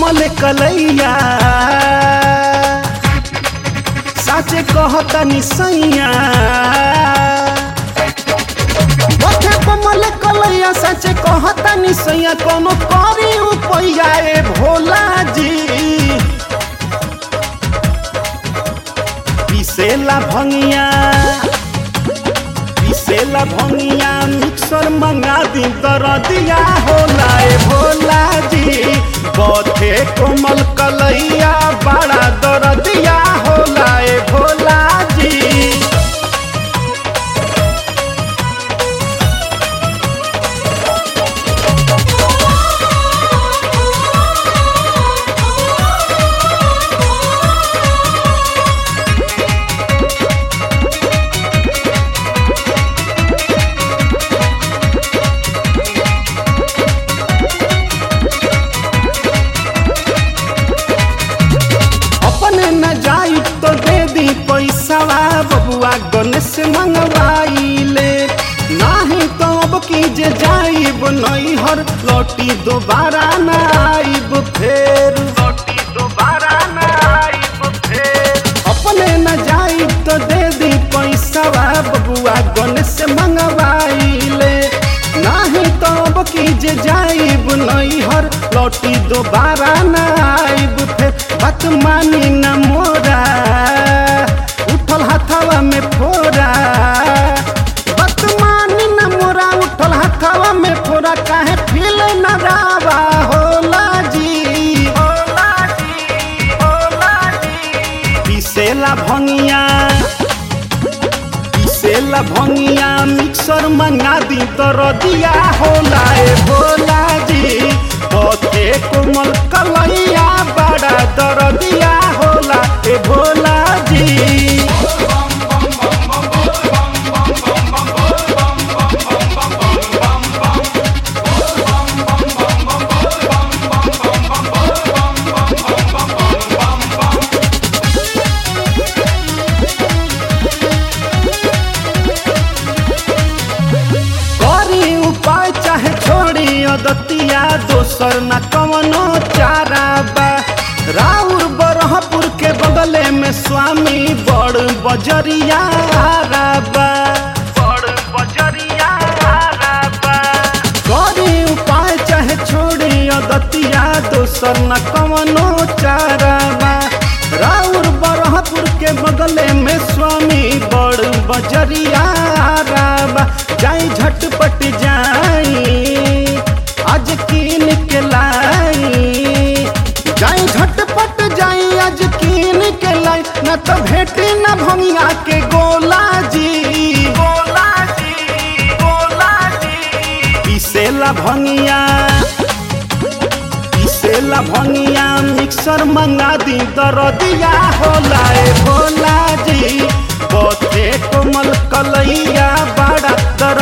कोमल कलैया साचे कहतनी सैया बथे कोमल कलैया साचे कहतनी सैया कोनो करी उपैया ए भोला जी पिसेला भंगिया पिसेला भंगिया मिक्सर मंगा दी दरदिया होला ए भोला जी बथे कोमल कलैया बड़ा दरदिया होला ए भोला जी अपने न जाई तो दे दी पैसावा बबुआ गणेश मंगवाइले नाही तो अब की जे जाइब नैहर लौटी दोबारा न आइब फेर लौटी दोबारा न आइब फेर अपने न जाई तो दे दी पैसावा बबुआ गणेश मंगवाइले नाही तो अब की जे जाइब नैहर लौटी दोबारा न आइब फेर बात मानी न मोरा उठल हाथवा में फोरा बात मानी न मोरा उठल हाथवा में फोरा काहे फील न रावा होला जी होला जी होला जी पिसेला भंगिया पिसेला भंगिया मिक्सर मंगा दी दरदिया होला ए भोला जी पथे कोमल कलैया बड़ा दरदिया होला ए भोला जी करी उपाय चाहे छोड़ी अदतिया दोसर न कवनो चारा बा राउर बरहपुर के बगले में स्वामी बड़ बजरिया आरा बा बड़ बजरिया आरा बा करी उपाय चाहे छोड़ी अदतिया दोसर न कवनो चारा बा राउर बरहपुर के बगले में स्वामी बड़ बजरिया आरा बा जाई झटपट जाई आज कीन के लाई जाई झटपट जाई आज कीन के लाई न तो भेटी न भंगिया के गोला जी गोला जी गोला जी पिसेला भंगिया पिसेला भंगिया मिक्सर मंगा दी दरदिया होला ए भोला जी बथे कोमल कलैया बड़ा दर